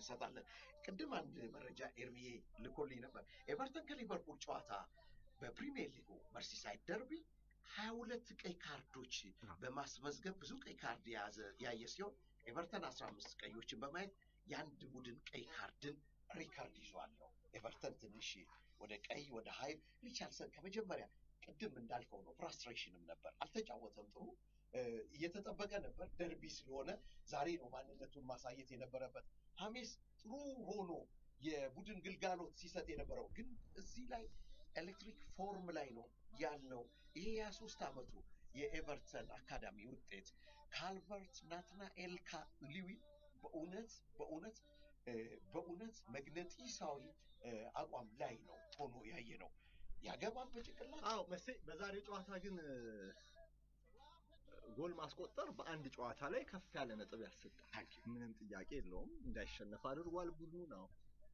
እንሰጣለን። ቅድም አንድ መረጃ ኤርሚዬ ልኮልኝ ነበር። ኤቨርተን ከሊቨርፑል ጨዋታ በፕሪሚየር ሊጉ መርሲሳይድ ደርቢ ሀያ ሁለት ቀይ ካርዶች በማስመዝገብ ብዙ ቀይ ካርድ የያዘ ያየ ሲሆን ኤቨርተን አስራ አምስት ቀዮችን በማየት የአንድ ቡድን ቀይ ካርድን ሪከርድ ይዟል ነው። ኤቨርተን ትንሽ ወደ ቀይ ወደ ሀይል ሪቻርድሰን ከመጀመሪያ ቅድም እንዳልከው ነው፣ ፍራስትሬሽንም ነበር፣ አልተጫወተም ጥሩ እየተጠበቀ ነበር። ደርቢ ስለሆነ ዛሬ ነው ማንነቱን ማሳየት የነበረበት። ሀሜስ ጥሩ ሆኖ የቡድን ግልጋሎት ሲሰጥ የነበረው ግን እዚህ ላይ ኤሌክትሪክ ፎርም ላይ ነው ያልነው። ይሄ የሶስት ዓመቱ የኤቨርተን አካዳሚ ውጤት ካልቨርት ናትናኤል ሊዊ በእውነት በእውነት በእውነት መግነጢሳዊ አቋም ላይ ነው ሆኖ ያየ ነው። ያገባል በጭንቅላት አዎ መሴ በዛሬው ጨዋታ ግን ጎል ማስቆጠር በአንድ ጨዋታ ላይ ከፍ ያለ ነጥብ ያሰጣል። ምንም ጥያቄ የለውም። እንዳይሸነፍ አድርጓል ቡድኑ ነው።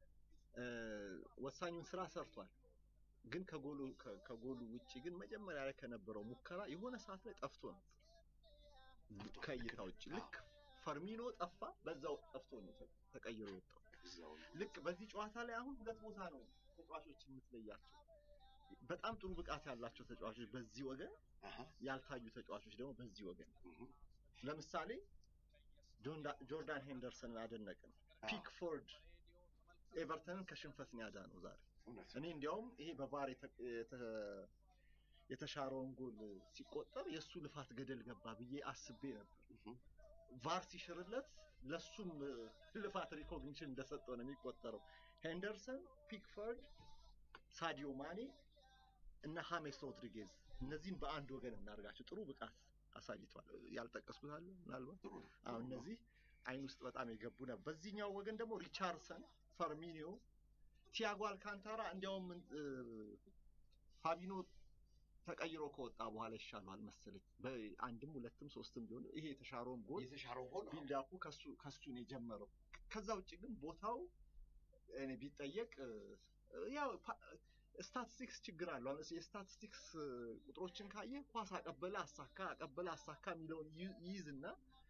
ወሳኙን ስራ ሰርቷል። ግን ከጎሉ ከጎሉ ውጪ ግን መጀመሪያ ላይ ከነበረው ሙከራ የሆነ ሰዓት ላይ ጠፍቶ ነበር ከእይታ ውጭ ልክ ፈርሚኖ ጠፋ፣ በዛው ጠፍቶ ነው ተቀይሮ የወጣው። ልክ በዚህ ጨዋታ ላይ አሁን ሁለት ቦታ ነው ተጫዋቾች የምትለያቸው። በጣም ጥሩ ብቃት ያላቸው ተጫዋቾች በዚህ ወገን፣ ያልታዩ ተጫዋቾች ደግሞ በዚህ ወገን። ለምሳሌ ጆርዳን ሄንደርሰንን አደነቅን። ፒክፎርድ ኤቨርተንን ከሽንፈት ነው ያዳነው ዛሬ። እኔ እንዲያውም ይሄ በቫር የተሻረውን ጎል ሲቆጠር የእሱ ልፋት ገደል ገባ ብዬ አስቤ ነበር። ቫር ሲሽርለት ለሱም ልፋት ሪኮግኒሽን እንደሰጠው ነው የሚቆጠረው። ሄንደርሰን፣ ፒክፈርድ፣ ሳዲዮ ማኔ እና ሀሜስ ሮድሪጌዝ እነዚህም በአንድ ወገን እናድርጋቸው። ጥሩ ብቃት አሳይቷል። ያልጠቀስኩት አለ ምናልባት አሁን እነዚህ አይን ውስጥ በጣም የገቡ ነበር። በዚህኛው ወገን ደግሞ ሪቻርድሰን፣ ፈርሚኒዮ፣ ቲያጎ አልካንታራ እንዲያውም ፋቢኖ ተቀይሮ ከወጣ በኋላ ይሻሏል መሰለኝ። በአንድም ሁለትም ሶስትም ቢሆን ይሄ የተሻረውን ጎል የተሻረው ጎል ቢልዳፑ ከሱ ከሱ ነው የጀመረው። ከዛ ውጭ ግን ቦታው እኔ ቢጠየቅ ያው ስታቲስቲክስ ችግር አለው። አሁን የስታቲስቲክስ ቁጥሮችን ካየ ኳስ አቀበለ አሳካ አቀበለ አሳካ የሚለውን ይይዝና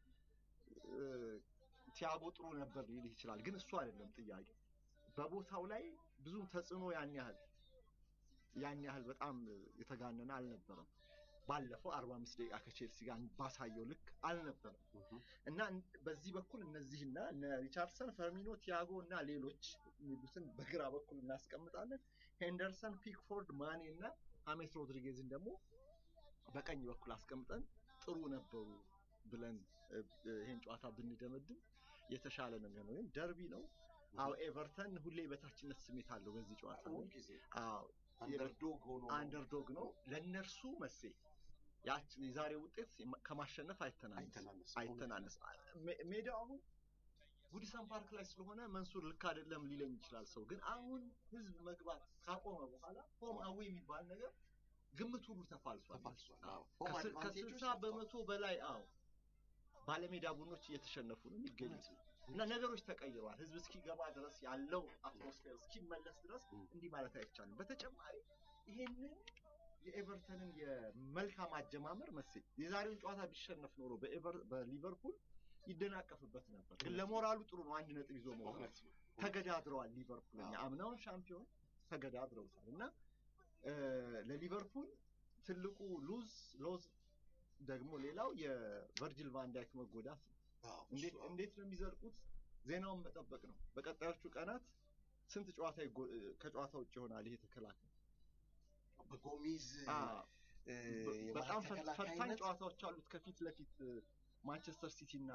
ቲያጎ ጥሩ ነበር ሊልህ ይችላል። ግን እሱ አይደለም ጥያቄ። በቦታው ላይ ብዙም ተጽዕኖ ያን ያህል ያን ያህል በጣም የተጋነነ አልነበረም። ባለፈው 45 ደቂቃ ከቼልሲ ጋር ባሳየው ልክ አልነበረም እና በዚህ በኩል እነዚህና እነ ሪቻርድሰን፣ ፈርሚኖ፣ ቲያጎ እና ሌሎች የሚሉትን በግራ በኩል እናስቀምጣለን። ሄንደርሰን፣ ፒክፎርድ፣ ማኔ እና ሀሜስ ሮድሪጌዝን ደግሞ በቀኝ በኩል አስቀምጠን ጥሩ ነበሩ ብለን ይሄን ጨዋታ ብንደመድም የተሻለ ነው የሚሆነው። ግን ደርቢ ነው። አዎ ኤቨርተን ሁሌ በታችነት ስሜት አለው በዚህ ጨዋታ አዎ አንደርዶግ ሆኖ አንደርዶግ ነው ለእነርሱ መሴ ያች የዛሬ ውጤት ከማሸነፍ አይተናነስ አይተናነስ ሜዳው አሁን ጉዲሰን ፓርክ ላይ ስለሆነ መንሱር ልክ አይደለም ሊለኝ ይችላል ሰው ግን አሁን ህዝብ መግባት ካቆመ በኋላ ሆም አዌ የሚባል ነገር ግምት ሁሉ ተፋልሷል ከስልሳ በመቶ በላይ አዎ ባለሜዳ ቡድኖች እየተሸነፉ ነው የሚገኙት እና ነገሮች ተቀይረዋል። ህዝብ እስኪገባ ድረስ ያለው አትሞስፌር እስኪመለስ ድረስ እንዲህ ማለት አይቻልም። በተጨማሪ ይሄንን የኤቨርተንን የመልካም አጀማመር መሴ የዛሬውን ጨዋታ ቢሸነፍ ኖሮ በሊቨርፑል ይደናቀፍበት ነበር። ግን ለሞራሉ ጥሩ ነው። አንድ ነጥብ ይዞ መውጣት ተገዳድረዋል። ሊቨርፑል አምናውን ሻምፒዮን ተገዳድረውታል እና ለሊቨርፑል ትልቁ ሉዝ ሎዝ ደግሞ ሌላው የቨርጂል ቫንዳይክ መጎዳት ነው። እንዴት ነው የሚዘልቁት? ዜናውን መጠበቅ ነው። በቀጣዮቹ ቀናት ስንት ጨዋታ ከጨዋታ ውጭ ይሆናል ይሄ ተከላካይ? በጎሚዝ በጣም ፈታኝ ጨዋታዎች አሉት ከፊት ለፊት ማንቸስተር ሲቲ እና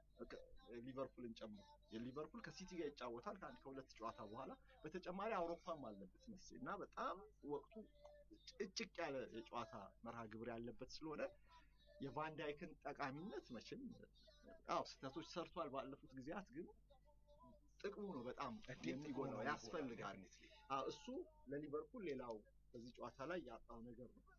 ሊቨርፑልን ጨምሮ የሊቨርፑል ከሲቲ ጋር ይጫወታል ከአንድ ከሁለት ጨዋታ በኋላ በተጨማሪ አውሮፓም አለበት መሰለኝ እና በጣም ወቅቱ እጭቅ ያለ የጨዋታ መርሃ ግብር ያለበት ስለሆነ የቫንዳይክን ጠቃሚነት መቼም አዎ ስህተቶች ሰርቷል ባለፉት ጊዜያት ግን ጥቅሙ ነው በጣም የሚጎላው ያስፈልጋል እሱ ለሊቨርፑል ሌላው በዚህ ጨዋታ ላይ ያጣው ነገር ነው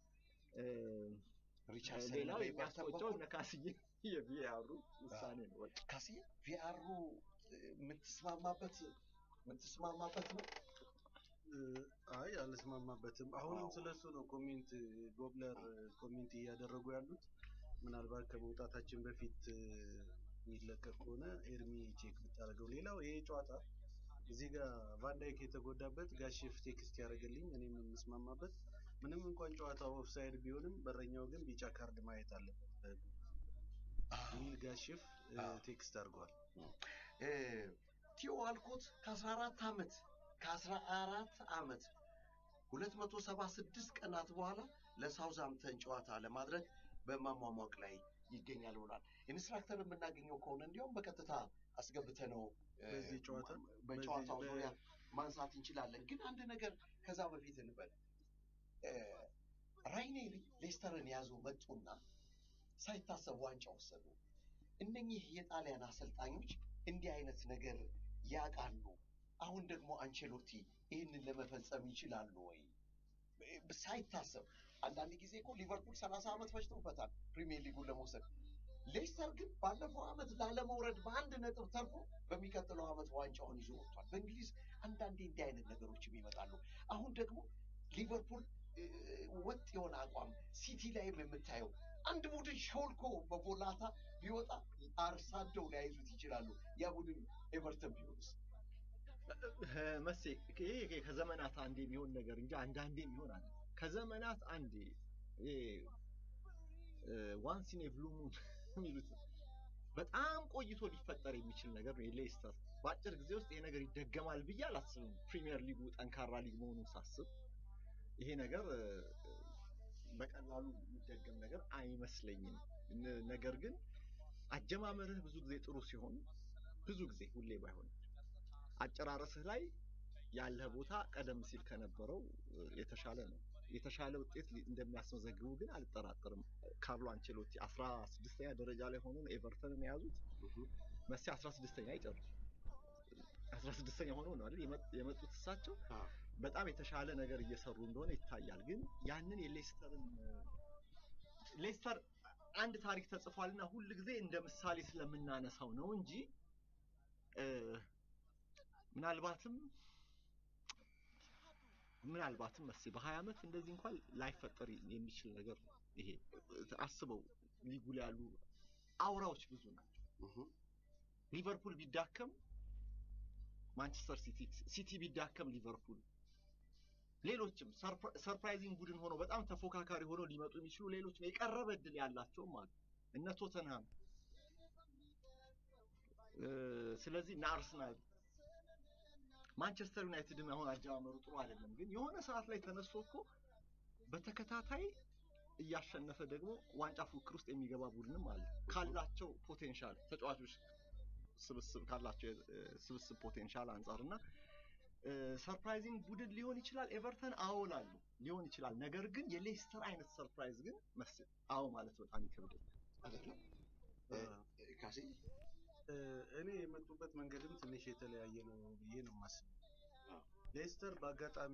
ሌላው የሚያስቆጨው ለካስዬ የቪአሩ ውሳኔ ነው ካስዬ ቪአሩ የምትስማማበት የምትስማማበት ነው አይ አልስማማበትም። አሁንም ስለሱ ነው ኮሜንት ጎብለር ኮሜንት እያደረጉ ያሉት። ምናልባት ከመውጣታችን በፊት የሚለቀቅ ከሆነ ኤርሚ ቼክ ብታደርገው። ሌላው ይሄ ጨዋታ እዚህ ጋር ቫንዳይክ የተጎዳበት ጋሼፍ ቴክስት ያደረገልኝ እኔም የምስማማበት ምንም እንኳን ጨዋታው ኦፍሳይድ ቢሆንም በረኛው ግን ቢጫ ካርድ ማየት አለበት ሚል ጋሼፍ ቴክስት አድርጓል። ቲዮ አልኮት ከ14 ዓመት ከ14 ዓመት 276 ቀናት በኋላ ለሳውዛምተን ጨዋታ ለማድረግ በማሟሟቅ ላይ ይገኛል ብሏል። ኢንስትራክተር የምናገኘው ከሆነ እንዲሁም በቀጥታ አስገብተ ነው በዚህ ጨዋታ በጨዋታው በዚህ- ዙሪያ ማንሳት እንችላለን። ግን አንድ ነገር ከዛ በፊት እንበል። ራይኔሪ ሌስተርን ያዙ መጡና ሳይታሰብ ዋንጫ ወሰዱ። እነኚህ የጣሊያን አሰልጣኞች እንዲህ አይነት ነገር ያውቃሉ። አሁን ደግሞ አንቸሎቲ ይህንን ለመፈጸም ይችላሉ ወይ? ሳይታሰብ አንዳንድ ጊዜ እኮ ሊቨርፑል ሰላሳ ዓመት ፈጅቶበታል ፕሪሚየር ሊጉን ለመውሰድ። ሌስተር ግን ባለፈው ዓመት ላለመውረድ በአንድ ነጥብ ተርፎ በሚቀጥለው ዓመት ዋንጫውን ይዞ ወጥቷል። በእንግሊዝ አንዳንዴ እንዲህ አይነት ነገሮችም ይመጣሉ። አሁን ደግሞ ሊቨርፑል እ፣ ወጥ የሆነ አቋም ሲቲ ላይም የምታየው አንድ ቡድን ሾልኮ በቦላታ ቢወጣ አርሳደው ሊያይዙት ይችላሉ። ያ ቡድን ኤቨርተን ቢሆንስ? መሴ ይሄ ከዘመናት አንዴ የሚሆን ነገር እንጂ አንዳንዴ የሚሆን አለ። ከዘመናት አንዴ ዋንስ ኢን ኤ ብሉ ሙን የሚሉት በጣም ቆይቶ ሊፈጠር የሚችል ነገር ነው። የሌስተር በአጭር ጊዜ ውስጥ ይሄ ነገር ይደገማል ብዬ አላስብም። ፕሪሚየር ሊጉ ጠንካራ ሊግ መሆኑን ሳስብ ይሄ ነገር እ፣ በቀላሉ የሚደገም ነገር አይመስለኝም። ነ- ነገር ግን አጀማመርህ ብዙ ጊዜ ጥሩ ሲሆን ብዙ ጊዜ ሁሌ ባይሆንም አጨራረስህ ላይ ያለህ ቦታ ቀደም ሲል ከነበረው እ፣ የተሻለ ነው። የተሻለ ውጤት ሊ- እንደሚያስመዘግቡ ግን አልጠራጠርም። ካርሎ አንቸሎቲ አስራ ስድስተኛ ደረጃ ላይ ሆኖ ነው ኤቨርተንን የያዙት። መሲ አስራ ስድስተኛ ይጨርሱ አስራ ስድስተኛ ሆኖ ነው አይደል የመ- የመጡት እሳቸው አዎ። በጣም የተሻለ ነገር እየሰሩ እንደሆነ ይታያል። ግን ያንን የሌስተርን ሌስተር አንድ ታሪክ ተጽፏልና ሁል ጊዜ እንደ ምሳሌ ስለምናነሳው ነው እንጂ እ፣ ምናልባትም ምናልባትም መስ በሀያ ዓመት እንደዚህ እንኳን ላይፈጠር የሚችል ነገር ነው። ይሄ አስበው ሊጉ ላይ ያሉ አውራዎች ብዙ ናቸው። ሊቨርፑል ቢዳከም ማንቸስተር ሲቲ ሲቲ ቢዳከም ሊቨርፑል ሌሎችም ሰርፕራይዚንግ ቡድን ሆነው በጣም ተፎካካሪ ሆነው ሊመጡ የሚችሉ ሌሎች የቀረበ እድል ያላቸውም አሉ እነ ቶተንሃም እ፣ ስለዚህ እነ አርሰናል ማንቸስተር ዩናይትድም አሁን አጀማመሩ ጥሩ አይደለም፣ ግን የሆነ ሰዓት ላይ ተነስቶ እኮ በተከታታይ እያሸነፈ ደግሞ ዋንጫ ፉክክር ውስጥ የሚገባ ቡድንም አለ ካላቸው ፖቴንሻል ተጫዋቾች ስብስብ ካላቸው እ፣ ስብስብ ፖቴንሻል አንጻር እና ሰርፕራይዚንግ ቡድን ሊሆን ይችላል። ኤቨርተን አዎ ላሉ ሊሆን ይችላል። ነገር ግን የሌስተር አይነት ሰርፕራይዝ ግን መስል አዎ ማለት በጣም ይከብዳል። አይደለም እ፣ ካሴ እ፣ እኔ የመጡበት መንገድም ትንሽ የተለያየ ነው ብዬ ነው የማስበው። አዎ። ሌስተር በአጋጣሚ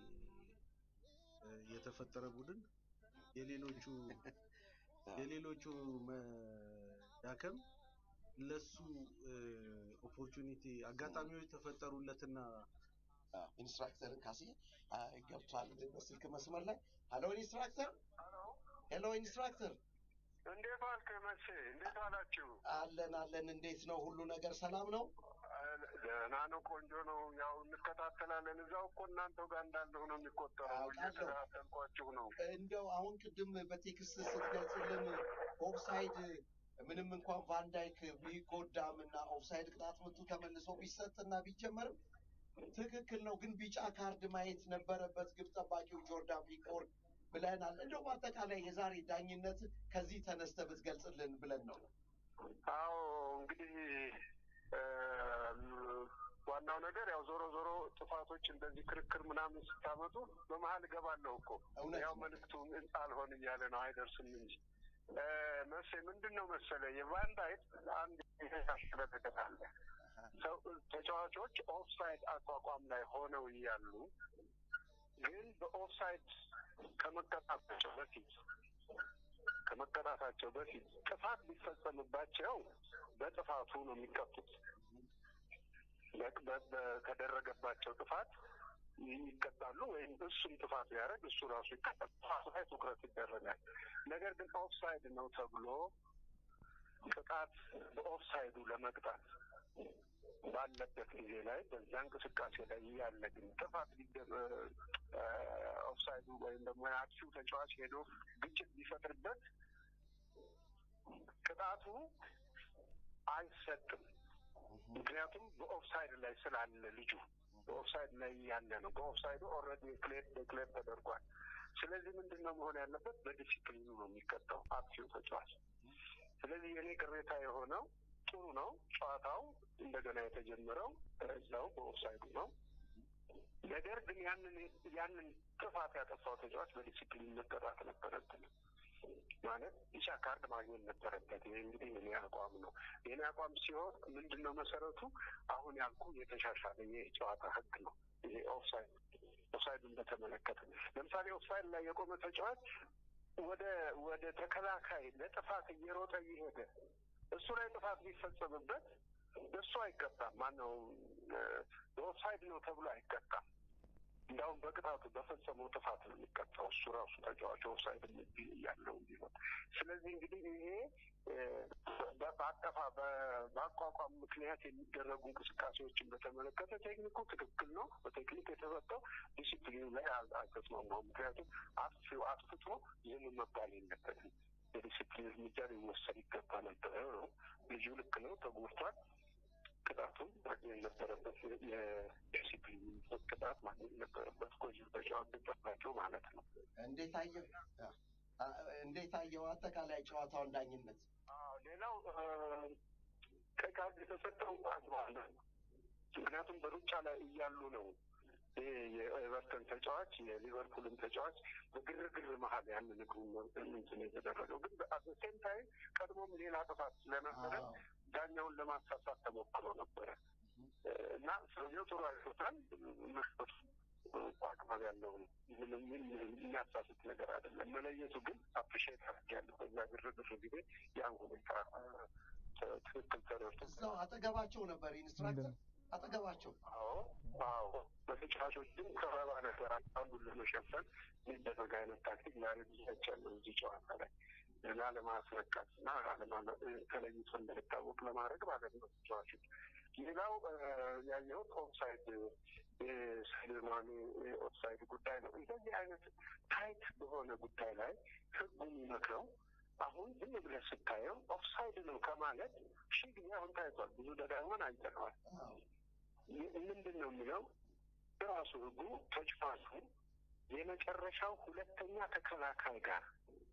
እ፣ የተፈጠረ ቡድን የሌሎቹ የሌሎቹ መዳከም ለሱ ኦፖርቹኒቲ አጋጣሚዎች ተፈጠሩለትና አዎ፣ ኢንስትራክተር ካሴ አ፣ ገብቷል በስልክ መስመር ላይ። ሀሎ ኢንስትራክተር፣ ሄሎ ኢንስትራክተር፣ እንዴት ዋልክ መቼ? እንዴት ዋላችሁ? አለን አለን። እንዴት ነው ሁሉ ነገር ሰላም ነው? ደህና ነው፣ ቆንጆ ነው። ያው እንከታተላለን። እዛው እኮ እናንተው ጋር እንዳለሁ ነው የሚቆጠረው። አውቃለሁ። እየተከታተልኳችሁ ነው። እንደው አሁን ቅድም በቴክስት ስትገልጽልን ኦፍሳይድ ምንም እንኳን ቫንዳይክ ቢጎዳም እና ኦፍሳይድ ቅጣት ምቱ ተመልሶ ቢሰጥና ቢጀመርም ትክክል ነው፣ ግን ቢጫ ካርድ ማየት ነበረበት ግብ ጠባቂው ጆርዳን ፒክፎርድ ብለናል። እንደው በአጠቃላይ የዛሬ ዳኝነት ከዚህ ተነስተ ብትገልጽልን ብለን ነው። አዎ እንግዲህ እም፣ ዋናው ነገር ያው ዞሮ ዞሮ ጥፋቶች እንደዚህ ክርክር ምናምን ስታመጡ በመሀል እገባለሁ እኮ እውነት ያው ነው። መልዕክቱ አልሆን እያለ ነው አይደርስም እንጂ እ፣ መቼ ምንድን ነው መሰለ የቫንዳይክ አንድ የተሻሸለ ነገር አለ። ሰው ተጫዋቾች ኦፍሳይድ አቋቋም ላይ ሆነው እያሉ ግን በኦፍሳይድ ከመቀጣታቸው በፊት ከመቀጣታቸው በፊት ጥፋት ቢፈጸምባቸው በጥፋቱ ነው የሚቀጡት። በ- በ- በ- ከደረገባቸው ጥፋት ይቀጣሉ፣ ወይም እሱም ጥፋት ቢያደርግ እሱ ራሱ ይቀጣል። ጥፋቱ ላይ ትኩረት ይደረጋል። ነገር ግን ኦፍሳይድ ነው ተብሎ ቅጣት በኦፍሳይዱ ለመቅጣት ባለበት ጊዜ ላይ በዛ እንቅስቃሴ ላይ ያለ ግን ጥፋት ኦፍሳይዱ ወይም ደግሞ የአጥፊው ተጫዋች ሄዶ ግጭት ቢፈጥርበት ቅጣቱ አይሰጥም። ምክንያቱም በኦፍሳይድ ላይ ስላለ ልጁ በኦፍሳይድ ላይ ያለ ነው። በኦፍሳይዱ ኦልሬዲ ክሌር ዴክሌር ተደርጓል። ስለዚህ ምንድን ነው መሆን ያለበት? በዲሲፕሊኑ ነው የሚቀጣው አጥፊው ተጫዋች። ስለዚህ የኔ ቅሬታ የሆነው ጥሩ ነው። ጨዋታው እንደገና የተጀመረው እዛው በኦፍሳይዱ ነው። ነገር ግን ያንን ያንን ጥፋት ያጠፋው ተጫዋች በዲሲፕሊን መቀጣት ነበረብን። ማለት ቢጫ ካርድ ማግኘት ነበረበት። ይህ እንግዲህ የኔ አቋም ነው። የኔ አቋም ሲሆን ምንድን ነው መሰረቱ አሁን ያልኩ የተሻሻለ የጨዋታ ህግ ነው። ይሄ ኦፍሳይድ ኦፍሳይዱን በተመለከተ ለምሳሌ ኦፍሳይድ ላይ የቆመ ተጫዋች ወደ ወደ ተከላካይ ለጥፋት እየሮጠ እየሄደ እሱ ላይ ጥፋት ቢፈጸምበት እሱ አይቀጣም። ማነው በኦፍሳይድ ነው ተብሎ አይቀጣም። እንዲያውም በቅጣቱ በፈጸመው ጥፋት ነው የሚቀጣው እሱ ራሱ ተጫዋች ኦፍሳይድ ያለው ቢሆን። ስለዚህ እንግዲህ ይሄ በአጠፋ በአቋቋም ምክንያት የሚደረጉ እንቅስቃሴዎችን በተመለከተ ቴክኒኩ ትክክል ነው። በቴክኒክ የተሰጠው ዲሲፕሊኑ ላይ አልተስማማም። ምክንያቱም አጥፊው አጥፍቶ ዝም መባል የለበትም። የዲሲፕሊን እርምጃ ሊወሰድ ይገባ ነበረ ነው። ልጁ ልክ ነው፣ ተጎድቷል። ቅጣቱን ማግኘት ነበረበት። የዲሲፕሊን ቅጣት ማግኘት ነበረበት። ጎጂ ተጫዋቾች ናቸው ማለት ነው። እንዴት አየህ? እንዴት አየው አጠቃላይ ጨዋታውን ዳኝነት? ሌላው ቀይ ካርድ የተሰጠው አግባብ ነው። ምክንያቱም በሩጫ ላይ እያሉ ነው ይሄ የኤቨርተን ተጫዋች የሊቨርፑልን ተጫዋች በግርግር መሀል ያንን እግሩን እንትን የተደረገው ግን በሴም ታይም ቀድሞም ሌላ ጥፋት ስለነበረ ዳኛውን ለማሳሳት ተሞክሮ ነበረ እና ሰውየው ጥሩ አይቶታል። መስጠቱ አግባብ ያለው ምንም የሚያሳስት ነገር አይደለም። መለየቱ ግን አፕሪሼት አድርጌያለሁ። በዛ ግርግር ጊዜ ያን ሁኔታ ትክክል ተረድቶ እዛው አጠገባቸው ነበር ኢንስትራክተር አጠገባቸው አዎ አዎ በተጫዋቾችም ከበባ ነገር አንዱን ለመሸፈን የሚደረግ አይነት ታክቲክ ዛሬ ብዙ አይቻለሁ እዚህ ጨዋታ ላይ ላለማስነካት እና ተለይቶ እንዳይታወቅ ለማድረግ ማለት ነው ተጫዋቾች። ሌላው ያየሁት ኦፍሳይድ የሰሌማኒ ኦፍሳይድ ጉዳይ ነው። እንደዚህ አይነት ታይት በሆነ ጉዳይ ላይ ህጉ የሚመክረው አሁን ዝም ብለህ ስታየው ኦፍሳይድ ነው ከማለት ሺህ ጊዜ አሁን ታይቷል። ብዙ ደጋግመን አይተነዋል። ምንድን ነው የሚለው ራሱ ህጉ ተጫዋቹ የመጨረሻው ሁለተኛ ተከላካይ ጋር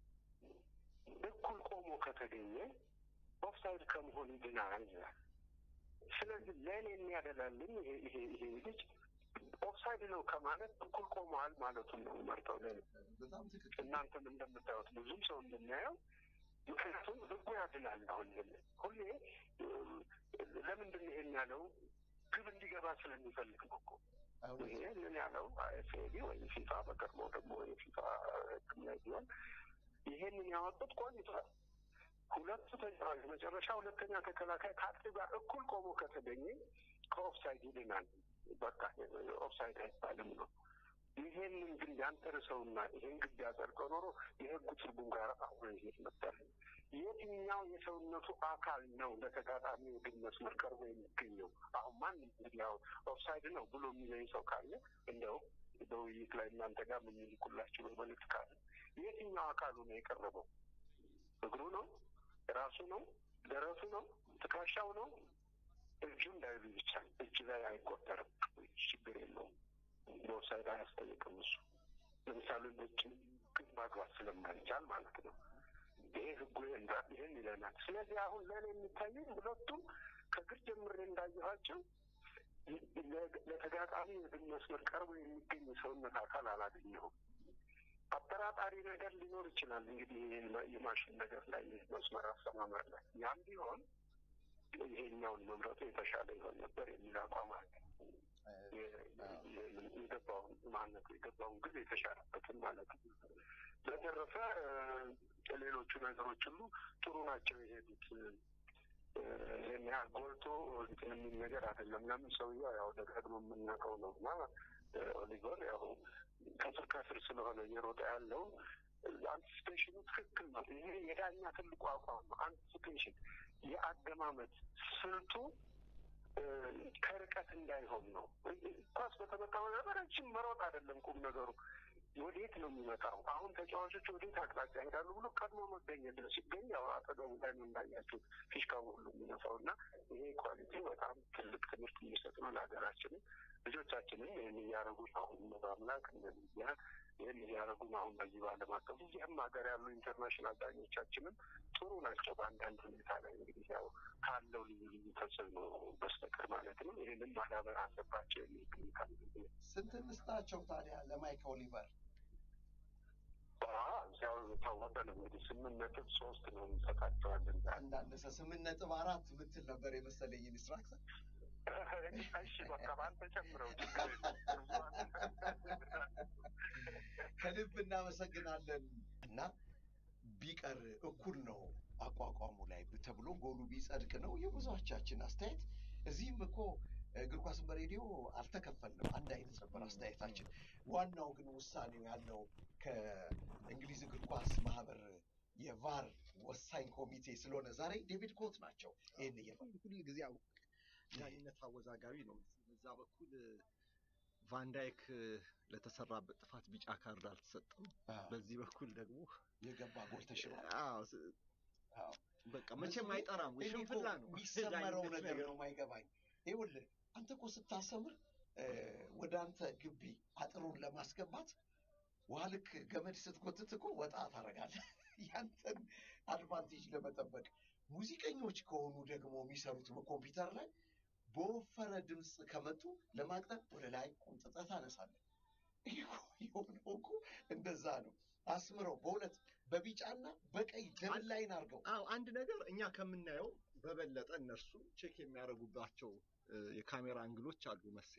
እኩል ቆሞ ከተገኘ ኦፍሳይድ ከመሆን ይድናል ይላል። ስለዚህ ለእኔ የሚያደላልኝ ይሄ ይሄ ይሄ ልጅ ኦፍሳይድ ነው ከማለት እኩል ቆመዋል ማለቱን ነው መርጠው ለእኔ እናንተም እንደምታዩት ብዙም ሰው እንደሚያየው ምክንያቱም ህጉ ያድናል። አሁን ሁሌ ለምንድን ነው ይሄን ያለው? ግብ እንዲገባ ስለሚፈልግ ነው እኮ ይሄ ምን ያለው አይኤፍኤቢ ወይም ፊፋ በቀድሞ ደግሞ የፊፋ ላይ ቢሆን ይሄንን ያወጡት ቆይቷል። ሁለቱ ተጫዋች መጨረሻ ሁለተኛ ተከላካይ ከአጥቂ ጋር እኩል ቆሞ ከተገኘ ከኦፍሳይድ ይድናል። በቃ ኦፍሳይድ አይባልም ነው። ይሄንን ግን ያንተርሰውና ይሄን ግብ ቢያጸድቀው ኖሮ የህጉ ትርጉም ጋር አሁን ይሄድ ነበር። የትኛው የሰውነቱ አካል ነው ለተጋጣሚ የግብ መስመር ቀርቦ የሚገኘው? አሁን ማን እንግዲህ ያው ኦፍሳይድ ነው ብሎ የሚለኝ ሰው ካለ እንደው በውይይት ላይ እናንተ ጋር የምንልኩላችሁ መልዕክት ካለ የትኛው አካሉ ነው የቀረበው? እግሩ ነው? ራሱ ነው? ደረቱ ነው? ትከሻው ነው? እጁ እንዳይሉ ብቻ እጅ ላይ አይቆጠርም። ችግር የለውም። በኦፍሳይድ አያስጠይቅም እሱ ለምሳሌ ነጭ ግብ ማግባት ስለማይቻል ማለት ነው። ይሄ ህጉ ይህን ይለናል። ስለዚህ አሁን ለእኔ የሚታየኝ ሁለቱም ከግር ጀምሬ እንዳየኋቸው ለተጋጣሚ የግብ መስመር ቀርቦ የሚገኝ ሰውነት አካል አላገኘሁም። አጠራጣሪ ነገር ሊኖር ይችላል እንግዲህ የማሽን ነገር ላይ መስመር አሰማመር ላይ ያም ቢሆን ይሄኛውን መምረጡ የተሻለ ይሆን ነበር የሚል አቋም አለ። የገባውን ማነት የገባውን ጊዜ የተሻለበትን ማለት ነው። በተረፈ ሌሎቹ ነገሮች ሁሉ ጥሩ ናቸው የሄዱት። ይህን ያህል ጎልቶ እንትን የሚል ነገር አይደለም። ለምን ሰውየው ያው ደጋግሞ የምናውቀው ነው እና ኦሊቨር ያው ከስር ከስር ስለሆነ እየሮጠ ያለው አንቲስፔሽኑ ትክክል ነው። ይሄ የዳኛ ትልቁ አቋም ነው። አንቲስፔሽን የአገማመት ስልቱ ከርቀት እንዳይሆን ነው። ኳስ በተመታ ረጅም መሮጥ አይደለም ቁም ነገሩ ወዴት ነው የሚመጣው? አሁን ተጫዋቾች ወዴት አቅጣጫ ይሄዳሉ ብሎ ቀድሞ መገኘት ነው። ሲገኝ ያው አጠገቡ ላይ ነው እንዳያችሁ ፊሽካው ሁሉ የሚነፋው እና ይሄ ኳሊቲ በጣም ትልቅ ትምህርት የሚሰጥ ነው ለሀገራችንም። ልጆቻችንም ይህን እያደረጉ ነው። አሁን በአምላክ እንደሚያ ይህን እያደረጉ ነው። አሁን በዚህ በዓለም አቀፍ እዚህም ሀገር ያሉ ኢንተርናሽናል ዳኞቻችንም ጥሩ ናቸው። በአንዳንድ ሁኔታ ላይ እንግዲህ ያው ካለው ልዩ ልዩ ተጽዕኖ በስተቀር ማለት ነው። ይህንን ማዳበር አለባቸው የሚል ግምት አለኝ። ስንት እንስጣቸው ታዲያ ለማይክ ኦሊቨር? ያው የታወቀ ነው እንግዲህ ስምንት ነጥብ ሶስት ነው እንሰጣቸዋለን። እንዳነሰ ስምንት ነጥብ አራት ምትል ነበር የመሰለኝ ኢንስትራክተር። እሺ በቃ በአንተ ጨምረው ከልብ እናመሰግናለን እና ቢቀር እኩል ነው አቋቋሙ ላይ ተብሎ ጎሉ ቢጸድቅ ነው የብዙዎቻችን አስተያየት። እዚህም እኮ እግር ኳስን በሬዲዮ አልተከፈልንም፣ አንድ አይነት ነበር አስተያየታችን። ዋናው ግን ውሳኔው ያለው ከእንግሊዝ እግር ኳስ ማህበር የቫር ወሳኝ ኮሚቴ ስለሆነ ዛሬ ዴቪድ ኮት ናቸው ይህን እየፋል ሁል ጊዜ ዳኝነት አወዛጋቢ ነው። በዛ በኩል ቫንዳይክ ለተሰራበት ጥፋት ቢጫ ካርድ አልተሰጠም። በዚህ በኩል ደግሞ የገባ ጎል ተሽሯል። በቃ መቼም አይጠራም። ሽንፍላ ነው የሚሰመረው ነገር ነው ማይገባኝ። ይኸውልህ አንተ እኮ ስታሰምር ወደ አንተ ግቢ አጥሩን ለማስገባት ውሃ ልክ ገመድ ስትጎትት እኮ ወጣ ታደርጋለህ። ያንተን አድቫንቴጅ ለመጠበቅ ሙዚቀኞች ከሆኑ ደግሞ የሚሰሩት በኮምፒውተር ላይ በወፈረ ድምፅ ከመጡ ለማቅጠር ወደ ላይ ቁምጥጠህ ታነሳለህ። የሆነው እኮ እንደዛ ነው። አስምረው በሁለት በቢጫና በቀይ ደብል ላይን አድርገው። አዎ አንድ ነገር እኛ ከምናየው በበለጠ እነርሱ ቼክ የሚያደርጉባቸው የካሜራ አንግሎች አሉ መሴ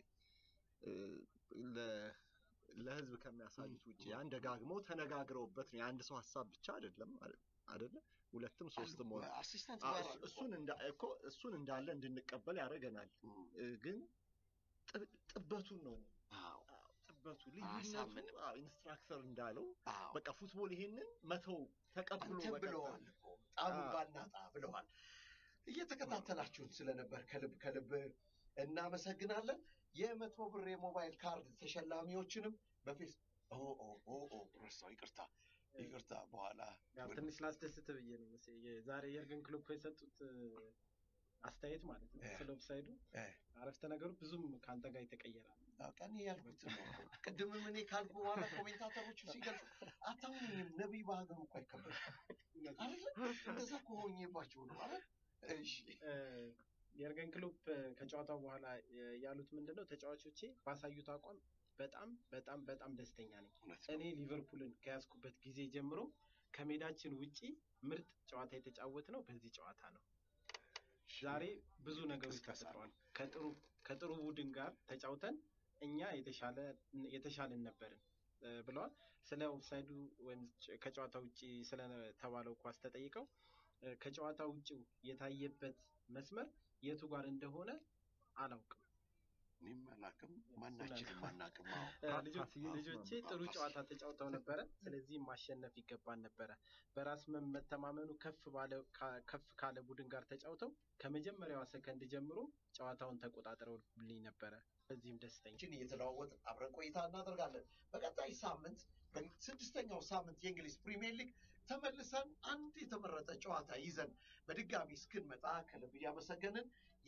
ለህዝብ ከሚያሳዩት ውጭ ያን ደጋግመው ተነጋግረውበት ነው። የአንድ ሰው ሀሳብ ብቻ አይደለም አይደለ? ሁለትም ሶስትም ሆነ አሲስታንት እሱን እኮ እሱን እንዳለ እንድንቀበል ያደርገናል። ግን ጥበቱን ነው ጥበቱ ልዩነቱ ኢንስትራክተር እንዳለው በቃ ፉትቦል ይሄንን መተው ተቀብሎ አንተም ብለዋል እኮ ጣሙ ባናጣ ብለዋል። እየተከታተላችሁን ስለነበር ከልብ ከልብ እናመሰግናለን። የመቶ ብር የሞባይል ካርድ ተሸላሚዎችንም በፌስ ረሳው፣ ይቅርታ ይቅርታ፣ በኋላ ትንሽ ላስደስት ብዬ ነው ዛሬ የርገን ክሎፕ የሰጡት አስተያየት ማለት ነው ስለ ኦፍሳይዱ አረፍተ ነገሩ ብዙም ከአንተ ጋር የተቀየረ ቀን ያልኩት ነው። ቅድምም እኔ ካልኩ በኋላ ኮሜንታተሮቹ ሲገልጹ አታምኑኝም፣ ነቢይ በሀገሩ እኮ አይከበርም አይደለ? እንደዛ ከሆኜባቸው ነው ማለት እሺ የርገን ክሎፕ ከጨዋታው በኋላ ያሉት ምንድን ነው? ተጫዋቾቼ ባሳዩት አቋም በጣም በጣም በጣም ደስተኛ ነኝ። እኔ ሊቨርፑልን ከያዝኩበት ጊዜ ጀምሮ ከሜዳችን ውጪ ምርጥ ጨዋታ የተጫወት ነው በዚህ ጨዋታ ነው። ዛሬ ብዙ ነገሮች ተፈጥረዋል። ከጥሩ ከጥሩ ቡድን ጋር ተጫውተን እኛ የተሻለ የተሻለን ነበርን ብለዋል። ስለ ኦፍሳይዱ ወይም ከጨዋታ ውጪ ስለተባለው ኳስ ተጠይቀው ከጨዋታ ውጭው የታየበት መስመር የቱ ጋር እንደሆነ አላውቅም። እኔም አላውቅም፣ ማናችንም አናውቅም። ልጆቼ ጥሩ ጨዋታ ተጫውተው ነበረ። ስለዚህ ማሸነፍ ይገባን ነበረ። በራስ መተማመኑ ከፍ ባለ ከፍ ካለ ቡድን ጋር ተጫውተው ከመጀመሪያዋ ሰከንድ ጀምሮ ጨዋታውን ተቆጣጥረውልኝ ነበረ። በዚህም ደስተኛ እየተለዋወጥን አብረን ቆይታ እናደርጋለን። በቀጣይ ሳምንት በስድስተኛው ሳምንት የእንግሊዝ ፕሪሚየር ሊግ ተመልሰን አንድ የተመረጠ ጨዋታ ይዘን በድጋሚ እስክንመጣ ከልብ እያመሰገንን